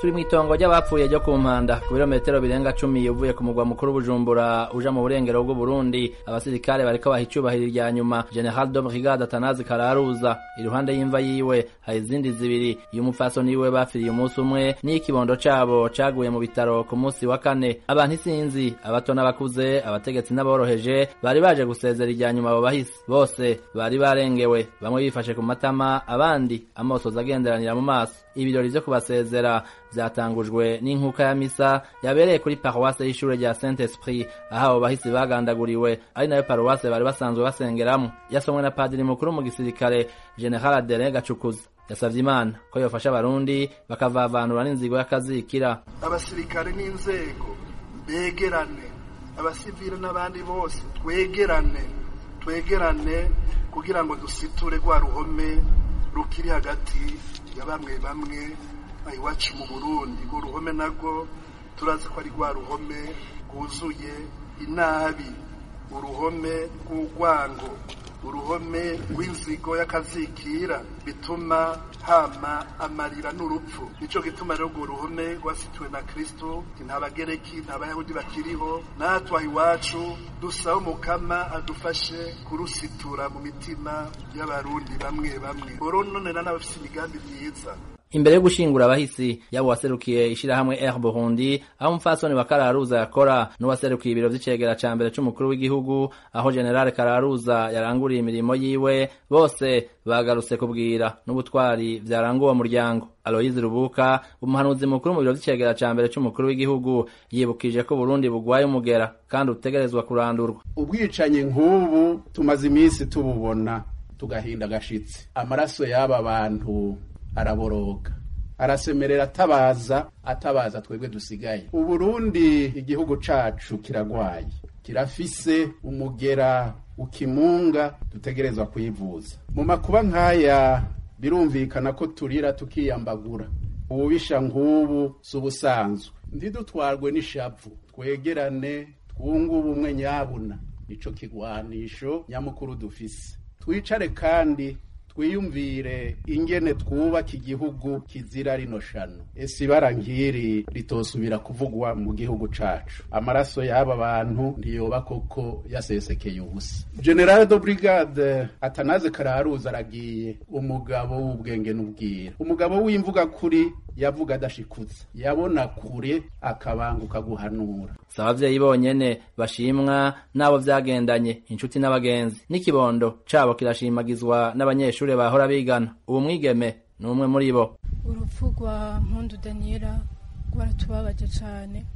turi mu itongo ry'abapfuye ryo ku mpanda ku birometero birenga cumi uvuye ku mugwa mukuru bujumbura uja mu burengero bw'uburundi abasirikare bariko baha icubahiro irya nyuma general de brigade atanazi kararuza iruhande y'imva yiwe hari izindi zibiri y'umupfasoni wiwe bapfiriye umunsi umwe n'ikibondo cabo caguye mu bitaro ku munsi wa kane abantu isinzi abato n'abakuze abategetsi n'aboroheje bari baje gusezera irya nyuma abo bahisi bose bari barengewe bamwe bifashe ku matama abandi amosozi agenderanira mu maso ibirori vyo kubasezera vyatangujwe n'inkuka ya misa yabereye kuri paruwase y'ishure rya saint esprit aho abo bahisi bagandaguriwe ari nayo paruwase bari basanzwe basengeramwo yasomwe na padiri mukuru mu gisirikare general adere gacukuza yasavye imana ko yofasha abarundi bakavavanura n'inzigo y'akazikira abasirikare n'inzego begerane abasivile n'abandi bose twegerane twegerane kugira ngo dusiture rwa ruhome rukiri hagati ya bamwe bamwe iwacu mu burundi urwo ruhome narwo turazi ko ari rwa ruhome rwuzuye inabi uruhome rw'urwango uruhome rw'inzigo y'akazikira bituma hama amarira n'urupfu nico gituma rero urwo ruhome rwasituwe na kristo nta bagereki nta bayahudi bakiriho natwe iwacu dusaba umukama adufashe kurusitura mu mitima y'abarundi bamwe bamwe borononera n'abafise imigambi myiza imbere yo gushingura abahisi yabo waserukiye ishirahamwe Air Burundi aho umupfasoni wa Kararuza yakora n'uwaserukiye ibiro vy'icegera ca mbere c'umukuru w'igihugu aho General Kararuza yaranguriye imirimo yiwe bose bagarutse kubwira n'ubutwari vyaranguwe uwo muryango Aloyizi Rubuka umuhanuzi mukuru mu biro vy'icegera ca mbere c'umukuru w'igihugu yibukije ko Burundi bugwaye umugera kandi utegerezwa kurandurwa ubwicanyi nk'ubu tumaze iminsi tububona tugahinda agashitsi amaraso y'aba bantu araboroga arasemerera atabaza atabaza twebwe dusigaye uburundi igihugu cacu kiragwaye kirafise umugera ukimunga dutegerezwa kwivuza mu makuba nk'aya birumvikana ko turira tukiyambagura ububisha nk'ubu si ubusanzwe ntidutwarwe n'ishavu twegerane twunge ubumwe nyabuna ico kigwanisho nyamukuru dufise twicare kandi twiyumvire ingene twubaka igihugu kizira rino shano ese ibara nk'iri ritosubira kuvugwa mu gihugu cacu amaraso y'aba bantu ntiyoba koko yasesekeye ubusa general de brigade atanaze kararuza aragiye umugabo w'ubwenge n'ubwira umugabo w'imvuga kuri yavuga adashikutse yabona kure akabanguka guhanura si abavyeyi bonyene bashimwa n'abo vyagendanye inshuti n'abagenzi n'ikibondo cabo kirashimagizwa n'abanyeshure bahora bigana ubu mwigeme ni umwe muri bo urupfu rwa mpundu daniela rwaratubabaje cane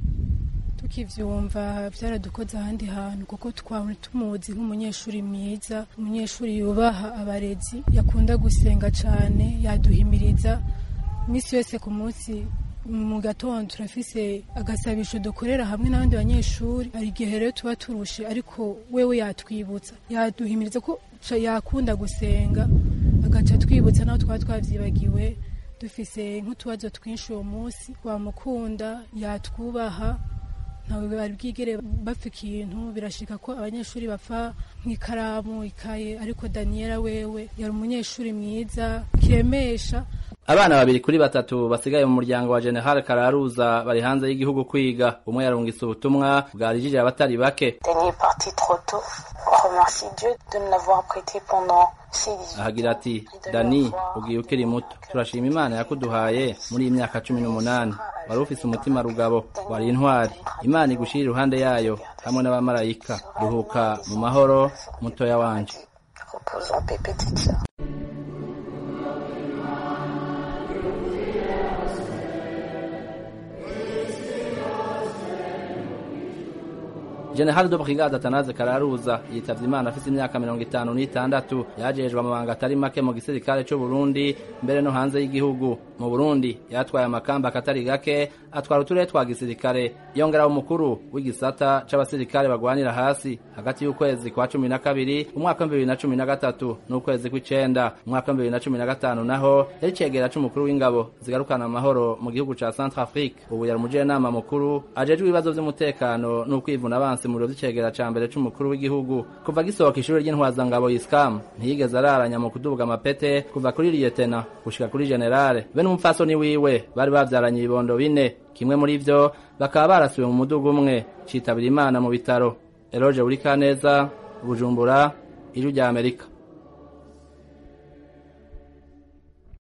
tukivyumva vyaradukoze ahandi hantu kuko twahora tumuzi nk'umunyeshuri mwiza umunyeshuri yubaha abarezi yakunda gusenga cane yaduhimiriza imisi yose ku munsi mu gatondo turafise agasabisho dukorera hamwe n'abandi banyeshuri hari igihe rero tuba turushe ariko wewe yatwibutsa yaduhimiriza ko yakunda gusenga agaca twibutsa naho twaba twavyibagiwe dufise nk'utubazo twinshi uwo munsi wamukunda yatwubaha ntawe bari bwigere bapfa ikintu birashika ko abanyeshuri bapfa nk'ikaramu ikaye ariko daniela wewe yari umunyeshuri mwiza kiremesha abana babiri kuri batatu basigaye mu muryango wa General Kararuza bari hanze y'igihugu kwiga umwe yarungitse ubutumwa bwarijije abatari bake ahagira ati dani ugiye ukiri muto turashima imana yakuduhaye muri iyi myaka cumi n'umunani wari ufise umutima rugabo wari intwari imana igushira iruhande yayo hamwe n'abamarayika ruhuka mu mahoro mutoya wanje General de Brigade Atanaze Kararuza yitavye Imana afise imyaka mirongo itanu n'itandatu yajejwe amabanga atari make mu gisirikare c'u Burundi mbere no hanze y'igihugu mu Burundi yatwaye amakamba akatari gake atwara uturere twa gisirikare yongera umukuru w'igisata c'abasirikare bagwanira hasi hagati y'ukwezi kwa cumi na kabiri umwaka w'ibihumbi bibiri na cumi na gatatu n'ukwezi kw'icenda umwaka w'ibihumbi bibiri na cumi na gatanu naho yari cegera c'umukuru w'ingabo zigarukana amahoro mu gihugu ca Centrafrique ubu yari umujenama mukuru ajejwe ibibazo vy'umutekano n'ukwivuna abansi mu biro vy'icegera ca mbere c'umukuru w'igihugu kuva gisohoka ishuri ry'intwazangabo iskam ntiyigeze araranya mu kuduga amapete kuva kuri liyetena gushika kuri generale be n'umupfasoni wiwe bari bavyaranye ibibondo bine kimwe muri vyo bakaba barasiwe mu muduga umwe citabira imana mu bitaro eroje buri kaneza bujumbura ijwi rya amerika